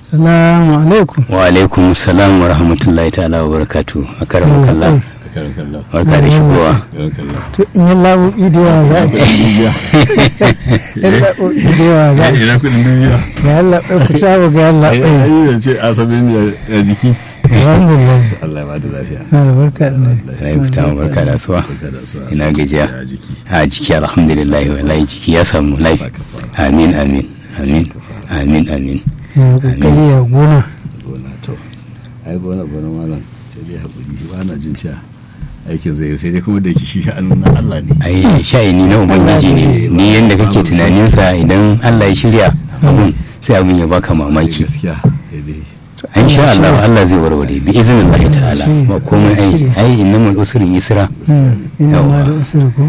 salamu alaikum wa alaikum salam wa rahmatullahi ta'ala wa barakatu a karan kalla barka da shigowa to in yi labuɓi da yawa za a ci in labuɓi da yawa za a ci ina kudin duniya ga yallaɓai ku saba ga yallaɓai ai ce asabe ne a jiki alhamdulillah Allah ya ba da lafiya na da barka da rai fita mu barka da asuwa barka da su ina gajiya a jiki a jiki alhamdulillah wallahi jiki ya samu lai amin amin amin amin amin ya kokari ya gona gona to ai gona gona malam sai dai hakuri ba na jin cewa aikin zai sai dai kuma da yake shi sha'anin na Allah ne ai sha'ini na ubangiji ne ni yanda kake tunaninsa idan Allah ya shirya abun sai abun ya baka mamaki gaskiya daidai in sha Allah Allah zai warware bi izinin Allah ta'ala ba komai ai ai innamal usrin yusra inna ma da usri ko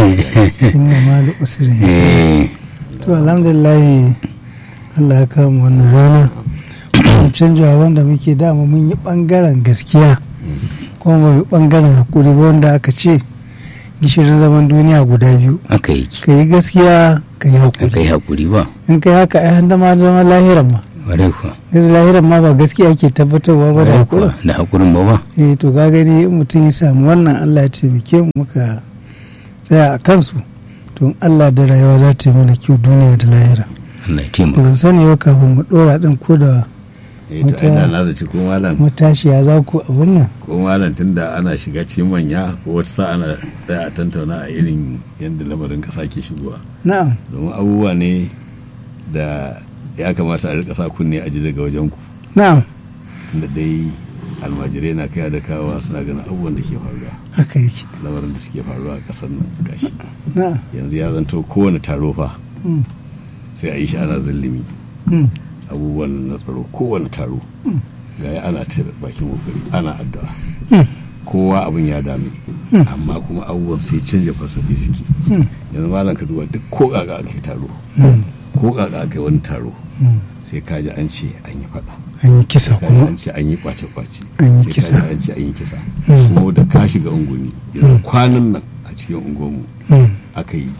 inna ma da usri eh to alhamdulillah Allah ya kawo mu wannan rana canjawa wanda muke dama mun yi bangaren gaskiya kuma ba yi bangaren hakuri ba wanda aka ce gishirin zaman duniya guda biyu aka yi ka yi gaskiya ka yi aka hakuri yi hakuri ba in ka yi haka ai handa ma zama lahiran ma ware kuwa yanzu lahiran ma ba gaskiya ke tabbatarwa ba da ware hakuri kuwa da hakurin ba ba eh to ka gani in mutum ya samu wannan Allah ya taimake mu muka tsaya a kansu to in Allah da rayuwa za ta yi mana kyau duniya da lahira Allah ya taimaka ban sani ba kafin mu dora din ko da eh to ai da na zaci ko malam matashiya za ku abin nan ko malam tunda ana shiga cikin manya ko wata sa ana tsaya a tantauna a irin yadda lamarin kasa ke shigowa na'am domin abubuwa ne da ya kamata a rika sa kunne a ji daga wajen ku na'am tunda dai almajirai na kaya da kawowa suna ganin abubuwan da ke faruwa haka yake lamarin da suke faruwa a kasar nan gashi na'am yanzu ya zanto kowane taro fa Mm, sai a yi shi ana zillimi mm, abubuwan na tsaro kowane taro ga ya ana ta bakin kokari ana addu'a mm, kowa abin ya dame Hmm. amma kuma abubuwan sai canja fasafi suke mm, yanzu malam ka duba duk ko kaka aka yi taro mm, ko kaka aka yi wani taro mm. sai kaji an ce an yi fada an yi kisa kaji kuma an ce an yi kwace kwace An yi sai kisa. kaji an ce an yi kisa Hmm. kuma da ka shiga unguni yanzu kwanan nan a cikin unguwanmu Mm, aka yi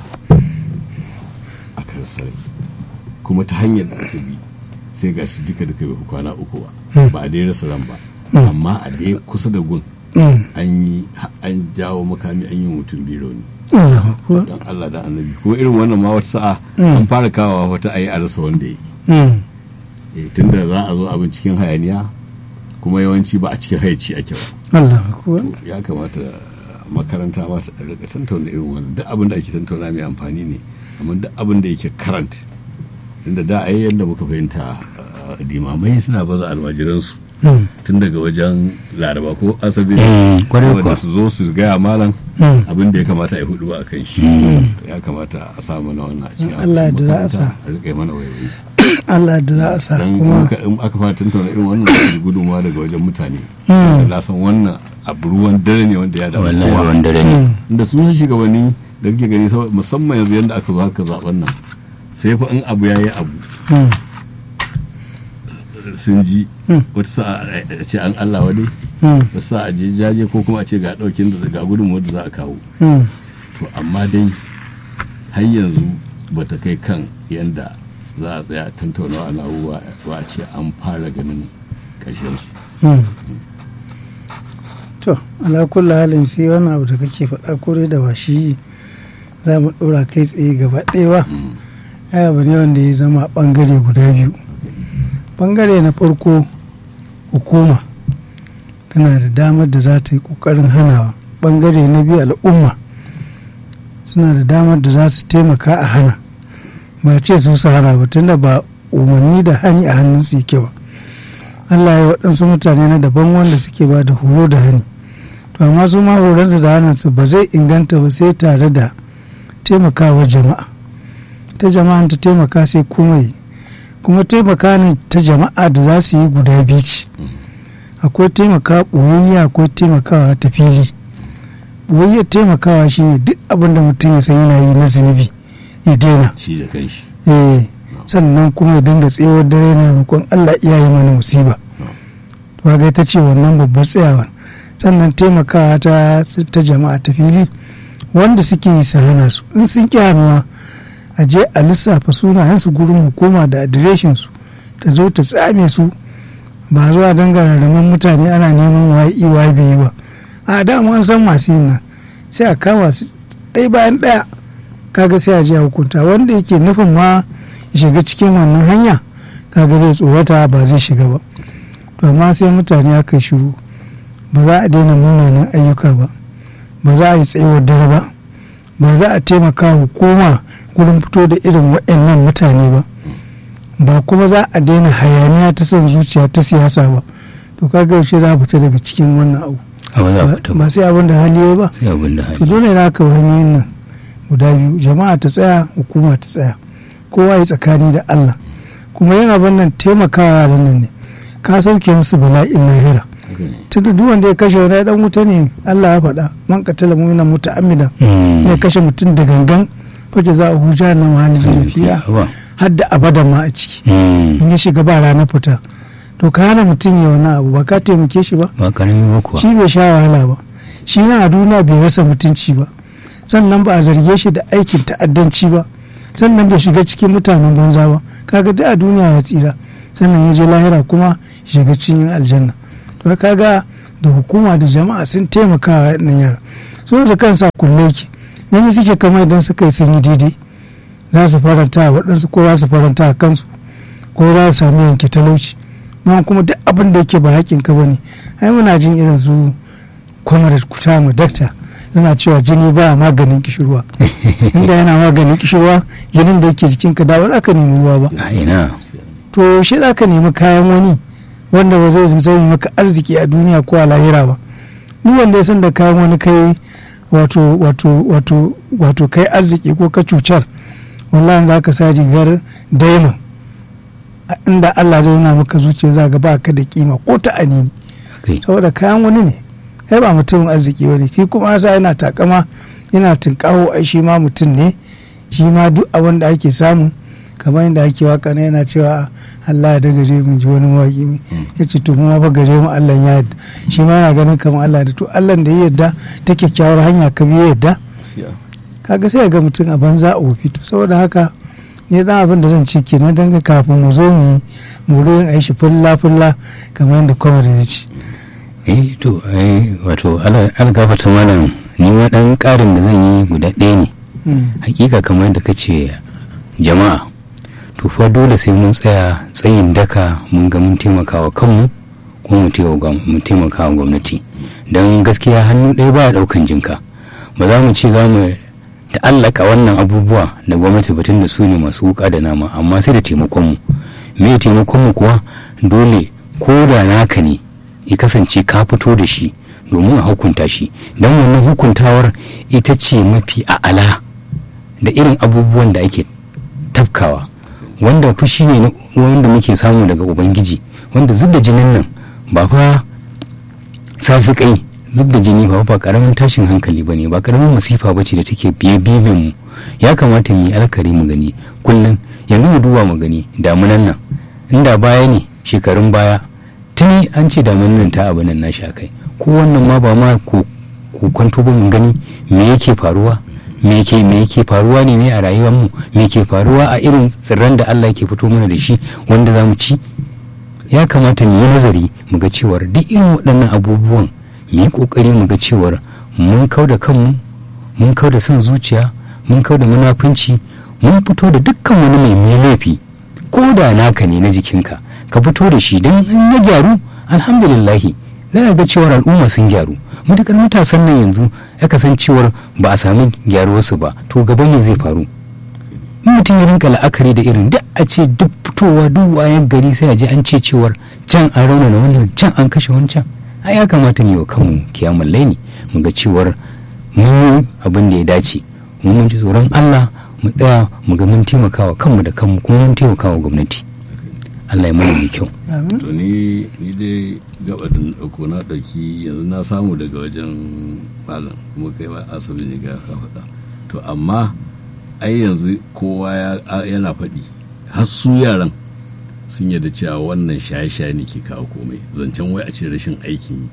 aka rasa rai kuma ta hanyar da aka bi sai gashi jika duka bai fi kwana uku ba Hmm. ba a dai rasa ran ba Hmm. amma a dai kusa da gun mm. an yi an jawo makami an yi mutum biyu rauni Allahu akbar. don Allah da annabi kuma irin wannan ma wata sa'a Hmm. an fara kawowa wata ayi a rasa wanda ya Mm, yi tunda za a zo abin cikin hayaniya kuma yawanci ba a cikin haici ake ba Allahu akbar. to ya kamata makaranta ma ta rika tantauna irin wannan duk abin da ake tantauna mai amfani ne amma duk abin da yake karant tunda da ai yadda muka fahimta uh, limamai suna baza almajiransu Mm, tun daga wajen laraba ko asabi Mm, kwarai saboda kuwa. su zo su gaya malam mm. abin da ya kamata a yi hudu ba a kan shi To ya kamata a sa mana wannan a cikin Allah da za a sa. makaranta, a rika yi mana wayoyi Allah da za a sa dan kuma kuma in aka fara tantauna irin wannan da gudunmawa daga wajen mutane Mm. na san wannan abu ruwan dare ne wanda ya damu wallahi kowa ruwan dare ne Mm, da sun shugabanni da kake gani sau- musamman yanzu yadda aka zo haka zaben nan sai fa in abu ya yi abu mm, sun ji Mm. wata sa'a a ce an Allah wadai mm, wata sa'a a je jaje ko kuma a ce ga daukin da ga gudunmawar da za a kawo mm. to amma dai har yanzu ba ta kai kan yadda za a tsaya tantaunawa na abubuwa ba a ce an fara ganin ƙarshen su Mm. to ala kulli halin shi wannan abu da kake faɗa kore da ba shi za mu ɗora kai tsaye gaba ɗaya ba Mm. ai abu ne wanda ya zama ɓangare guda biyu ɓangare na farko hukuma tana da damar da za ta yi ƙoƙarin hanawa ɓangare na biyu al'umma suna da damar da za su taimaka a hana ba ce su su hana ba tunda ba umarni da hani a hannun su yake ba Allah ya waɗansu mutane na daban wanda suke ba da horo da hani to amma su ma horonsu da hannunsu ba zai inganta ba sai tare da taimakawa jama'a ta jama'a ta taimaka sai kuma yi kuma taimaka ne ta jama'a da za su yi guda biyu ce akwai taimaka ɓoyayya akwai taimakawa ta fili ɓoyayyar taimakawa shine duk abin da mutum ya san yana yi na zunubi ya daina shi da kanshi eh sannan kuma ya dinga tsewar dare na roƙon Allah iya yi mana musiba to ga ita ce wannan babbar tsayawar sannan taimakawa ta ta jama'a ta fili wanda suke yi su hana su in sun ƙi hannuwa a je a lissafa sunayensu gurin hukuma da adireshin su ta zo ta tsame su ba zuwa dangana da mutane ana neman wa'i wa bai yi ba a dama an san masu yin nan sai a kama su ɗaya bayan ɗaya kaga sai a je a hukunta wanda yake nufin ma ya shiga cikin wannan hanya kaga zai tsorata ba zai shiga ba to amma sai mutane aka shiru ba za a daina munanan ayyuka ba ba za a yi tsayuwar dare ba ba za a taimaka hukuma gurin fito da irin waɗannan mutane ba ba kuma za a daina hayaniya ta son zuciya ta siyasa ba to kaga yaushe za a fita daga cikin wannan abu a ba za a fita ba ba sai abin da hali ya ba sai abin da to hali dole na ka hanyoyin nan guda biyu jama'a ta tsaya hukuma ta tsaya kowa ya tsakani da Allah kuma yin abin nan taimakawa yaran nan ne ka sauke musu bala'in lahira haka ne tunda duk wanda ya kashe wani ya dan wuta ne Allah ya faɗa man qatala mu'minan muta'ammidan Mm. ne kashe mutum da gangan faje za a huja na mahali fiya ba har da abadan ma a ciki Mm. in ya shiga ba rana fita to ka hana mutum ya wani abu ba ka taimake shi ba ba karami ba kuwa shi bai sha wahala ba shi na a duniya bai rasa mutunci ba sannan ba a zarge shi da aikin ta'addanci ba sannan bai shiga cikin mutanen banza ba kaga duk a duniya ya tsira sannan ya je lahira kuma shiga cikin aljanna to kaga da hukuma da jama'a sun taimaka wa nan yara so da kansa kulle ki yanzu suke kama idan suka yi sun yi daidai za su faranta wa waɗansu ko za su faranta a kansu ko za su sami yanke talauci ma kuma duk abin da yake ba haƙƙin ka bane ai muna jin irin su kwamar kuta mu dakta suna cewa jini ba maganin kishirwa inda yana maganin kishirwa jinin da yake jikinka da ba za ka nemi ruwa ba a ina to shi za ka nemi kayan wani wanda ba zai zai maka arziki a duniya ko a lahira ba duk wanda ya san da kayan wani kai wato wato wato wato kai arziki ko ka cucar wallahi za ka sa rigar daimon a inda Allah zai nuna maka zuciya za ga ba ka da kima ko ta anini kai saboda kayan wani ne kai ba mutumin arziki wani shi kuma sa yana takama yana tunkaho ai shi ma mutum ne shi ma duk abin da ake samu kamar yadda ake waka ne yana cewa Allah ya da gare mu ji wani mawaki mai ya ce to mu ma fa gare mu Allah ya yarda shi ma yana ganin kamar Allah da to Allah da ya yarda ta kyakkyawar hanya ka bi ya yarda gaskiya kaga sai ga mutum a banza a wofi to saboda haka ne dan abin da zan ce kenan dan kafin mu zo mu yi mu yin aishi fulla fulla kamar yadda kwamar ya ce eh to eh wato algafata malam ni ma dan karin da zan yi guda ɗaya ne hakika kamar da kace jama'a to fa dole sai mun tsaya tsayin daka mun ga mun taimakawa kanmu ko mu taimakawa gwamnati don gaskiya hannu ɗaya baya ɗaukan jinka ba za mu ce za mu ta'allaka wannan abubuwa da gwamnati batun da su ne masu wuka da nama amma sai da taimakonmu me taimakonmu kuwa dole ko da naka ne ya kasance ka fito da shi domin a hukunta shi don wannan hukuntawar ita ce mafi a'ala da irin abubuwan da ake tafkawa wanda fushi ne wanda muke samu daga ubangiji wanda zub da jinin nan ba fa sasikai zub da jini ba ba karamin tashin hankali ba ne ba karamin masifa ba ce da take biye biye mu ya kamata mu yi alkari mu gani kullum yanzu mu duba mu gani damunan nan inda baya ne shekarun baya tuni an ce damunan nan ta abu nan na sha kai ko wannan ma ba ma ko kwanto ba mu gani me yake faruwa me ke me yake faruwa ne ne a rayuwar mu me ke faruwa a irin tsirran da Allah yake fito mana da shi wanda za mu ci ya kamata mu yi nazari mu ga cewar duk irin waɗannan abubuwan mu yi ƙoƙari mu ga cewar mun kau da kanmu mun kau da son zuciya mun kau da munafunci mun fito da dukkan wani mai mai laifi ko da naka ne na jikinka ka fito da shi don in ya gyaru alhamdulillahi za a ga cewar al'umma sun gyaru matukar matasan nan yanzu ya cewar ba a sami gyaruwarsu ba to gaban me zai faru in mutum ya rinka la'akari da irin duk a ce duk fitowa duk wayan gari sai a je an ce cewar can an raunana wannan can an kashe wancan ai ya kamata mu wa kanmu kiyamun laini mu ga cewar mun yi abin da ya dace mu mun ji tsoron Allah mu tsaya mu ga mun taimakawa kanmu da kanmu kuma mun taimakawa gwamnati Allah ya mana mai kyau to ni ni dai gaba da dauko na dauki yanzu na samu daga wajen malam kuma kai ma asabi ne ga ka faɗa to amma ai yanzu kowa yana faɗi har su yaran sun yarda cewa wannan shaye-shaye ne ke kawo komai zancen wai a ce rashin aikin yi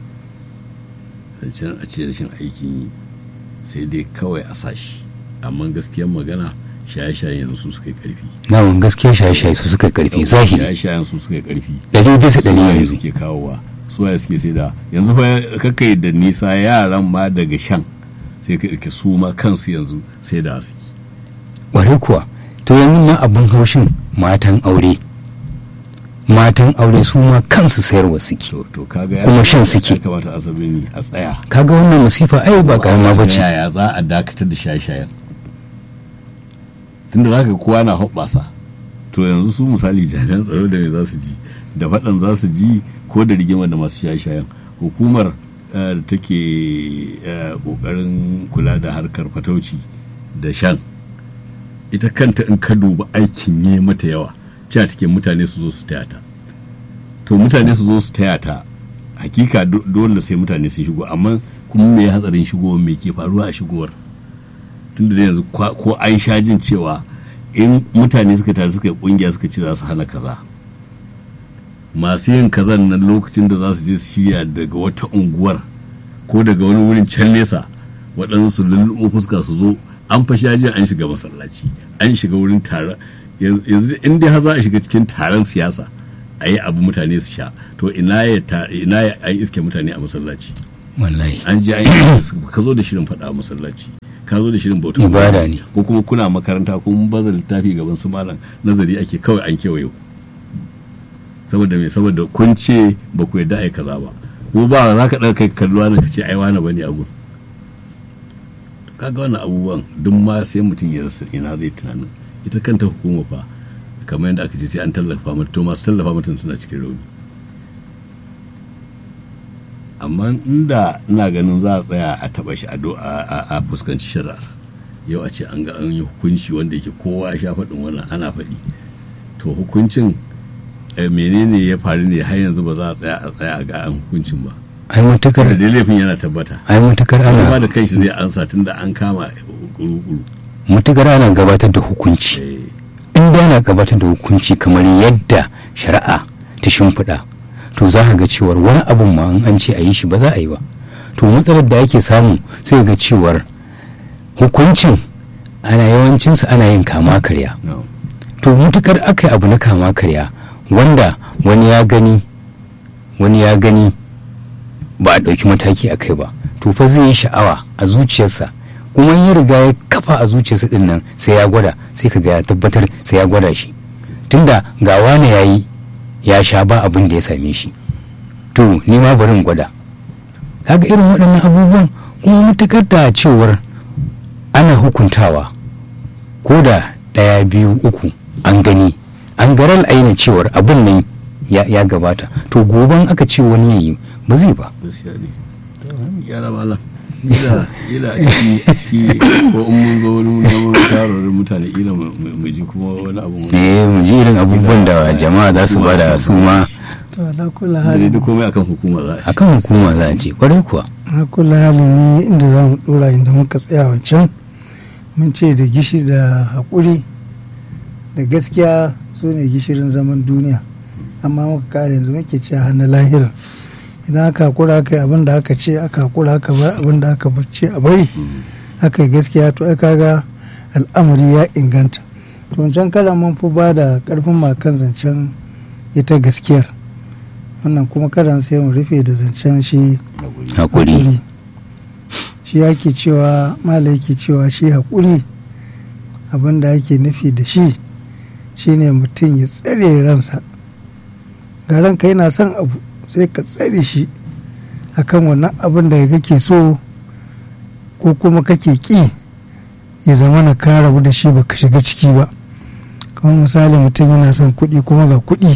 zancen a ce rashin aikin yi sai dai kawai a sashi amma gaskiyar magana shaye-shayen yanzu su suka yi karfi namun gaskiya shaye-shaye su suka yi karfi zahiri shaye-shayen su suka yi karfi ɗari bisa ɗari suwaye yanzu suke kawowa suwaye suke sai da yanzu fa kakai da nisa yaran ma daga shan sai ka ɗauki su ma kansu yanzu sai da suke ƙwarai kuwa to yanzu ma abin haushin matan aure matan aure su ma kansu sayarwa suke to to kaga ya Kuma shan kamata- suke. ya kamata asabini a tsaya kaga wannan masifa ai ba karama ba Ta ce yaya za a dakatar da shaye-shayen tunda za ka kowa na hoɓɓasa to yanzu su misali jami'an tsaro da me za su ji da faɗan za su ji ko da rigima da masu shaye-shayen hukumar eh, da take eh, ƙoƙarin kula da harkar fatauci da shan ita kanta in ka duba aikin ne mata yawa cewa take mutane su zo su taya ta to mutane su zo su taya ta hakika do- dole sai mutane sun shigo amma kuma me hatsarin shigowar me ke faruwa a shigowar tunda da yanzu kwa- ko an sha jin cewa in mutane suka tare suka yi kungiya suka ce za su hana kaza masu yin kazan nan lokacin da za su je su shirya daga wata unguwar ko daga wani wurin can nesa waɗansu su lulluɓo fuska su zo an fa sha jin an shiga masallaci an shiga wurin taron yanzu in dai har za a shiga cikin taron siyasa a yi abu mutane su sha to ina ya ta- ina ya an iske mutane a masallaci wallahi an je an yi ka zo da shirin faɗa a masallaci ka zo da shirin bautar Ibada ne. ko kuma kuna makaranta kun baza littafi gaban su malam nazari ake kawai an kewaye ku saboda me saboda kun ce ba ku yadda ai kaza ba ko ba za ka ɗaga kai kalluwa na ka ce ai wani bane a gun kaga wannan abubuwan duk ma sai mutum ya rasa ina zai tunanin ita kanta hukuma fa kamar yadda aka ce sai an tallafa mata to masu tallafa mata suna cikin rauni amma inda ina ganin za a tsaya a taba shi a do- a a- a fuskanci shari'ar yau a ce an ga an yi hukunci wanda yake kowa ya sha faɗin wannan ana faɗi to hukuncin eh, menene ya faru ne har yanzu ba za a tsaya a tsaya a ga an hukuncin ba ai matukar da dai laifin yana tabbata ai matukar kuma ana da kanshi zai ansa tun da an kama kuru-kuru matukar ana gabatar da hukunci Eh, in da ana gabatar da hukunci kamar yadda shari'a ta shimfiɗa to za ka ga cewar wani abun ma in an ce a yi shi ba za a yi ba to matsalar da ake samu sai ga cewar hukuncin ana yawancinsa ana yin kama karya no. to mutukar aka yi abu na kama karya wanda wani ya gani wani ya gani ba a ɗauki mataki a kai ba to fa zai yi sha'awa a zuciyarsa kuma in ya riga ya kafa a zuciyarsa din nan sai ya gwada sai ka ga ya tabbatar sai ya gwada shi tunda ga wani ya yi ya sha ba abin da ya same shi to ni ma bari in gwada kaga irin waɗannan abubuwan kuma mutukar da cewar ana hukuntawa ko da ɗaya biyu uku an gani an garal aina cewar abin nan ya, ya gabata to goban aka ce wani ya yi ba zai ba gaskiya ne yara malam ila ila a ciki a ciki ko in mun zo wani zaman shawarwarin mutane ila mu mu ji kuma wani abu mu eh mu ji irin abubuwan da jama'a za su bada su ma to ala kula da hali duk komai akan hukuma za a ci akan hukuma za a ce kwarai kuwa ala kula hali ne inda za mu dora inda muka tsaya wancan mun ce da gishi da haƙuri da gaskiya su ne gishirin zaman duniya amma muka kare yanzu muke ce hana lahira idan aka hakura aka yi abin da aka ce aka hakura aka bar abin da aka ce a bari aka yi gaskiya to ai kaga al'amari ya inganta to wancan karan mun fi ba da karfin makan zancen ita gaskiyar wannan kuma karan sai mu rufe da zancen shi hakuri haƙuri shi yake cewa mala yake cewa shi haƙuri abin da ake nufi da shi shine mutum ya tsare ransa ga ranka yana son abu sai ka tsare shi akan wannan abin da kake so ko kuma kake ƙi ya zama na ka rabu da shi baka shiga ciki ba kamar misali mutum yana son kuɗi kuma ga kuɗi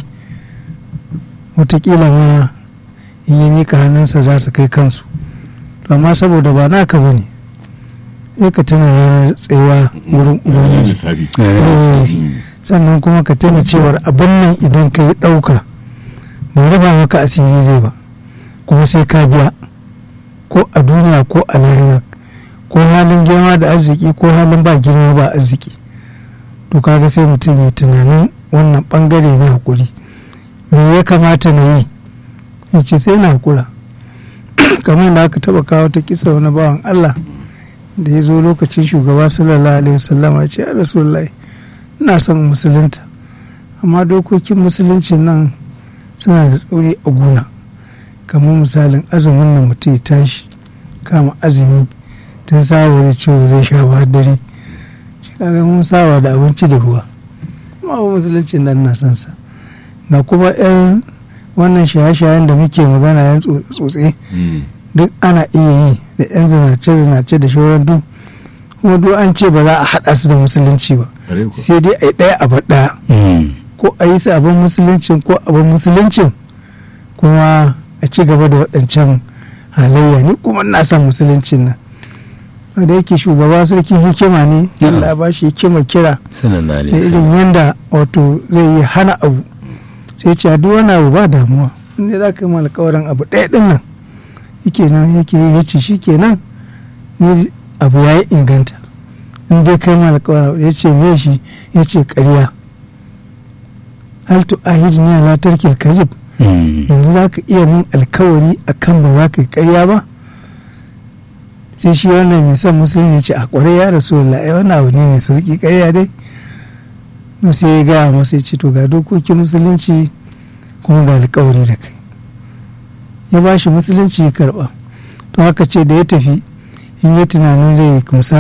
wataƙila ma in ya mika hannunsa za su kai kansu to amma saboda ba naka ba ne sai ka tuna ranar tsayawa wurin ubangiji lissafi sannan kuma ka tuna cewar abin nan idan ka yi ɗauka ba raba maka asiri zai ba kuma sai ka biya ko a duniya ko a lahira ko halin girma da arziki ko halin ba girma ba arziki to kaga sai mutum ya tunanin wannan bangare na hakuri me ya kamata na yi ya ce sai na hakura kamar da aka taba kawo ta kisa wani bawan Allah da ya zo lokacin shugaba sallallahu alaihi wasallama ce a rasulullahi ina son musulunta amma dokokin musuluncin nan suna da tsauri a gona kamar misalin azumin nan mutum ya tashi kama azumi tun saba da cewa zai sha ba dare shi kaga mun saba da abinci da ruwa amma ba musuluncin nan na son sa na kuma yan wannan shaye-shayen da muke magana yan tsotse duk ana iya yi da yan zinace-zinace da shauran duk kuma duk an ce ba za a haɗa su da musulunci ba sai dai a yi ɗaya a ɗaya ko a yi su abin musuluncin ko abin musuluncin kuma a ci gaba da waɗancan halayya ni kuma na son musuluncin nan da yake shugaba sarkin hikima ne Allah ba shi hikima kira da irin yanda wato zai yi hana abu sai ce duk wani abu ba damuwa inda za ka yi alkawarin abu ɗaya ɗin nan yake nan yake yi ce shi kenan ni abu ya yi inganta in dai kai ma alkawarin ya ce me shi ya ce ƙarya hal tu ahid ni ala tarkil kazib yanzu za ka iya min alkawari akan ba za ka yi ƙarya ba sai shi wannan mai son musulmi ce a kwarai ya rasu ai wannan abu ne mai sauki ƙarya dai sai ya gaya masa ya ce to ga dokokin musulunci kuma ga alkawari da kai ya ba shi musulunci ya karba to haka ce da ya tafi in yi tunanin zai musa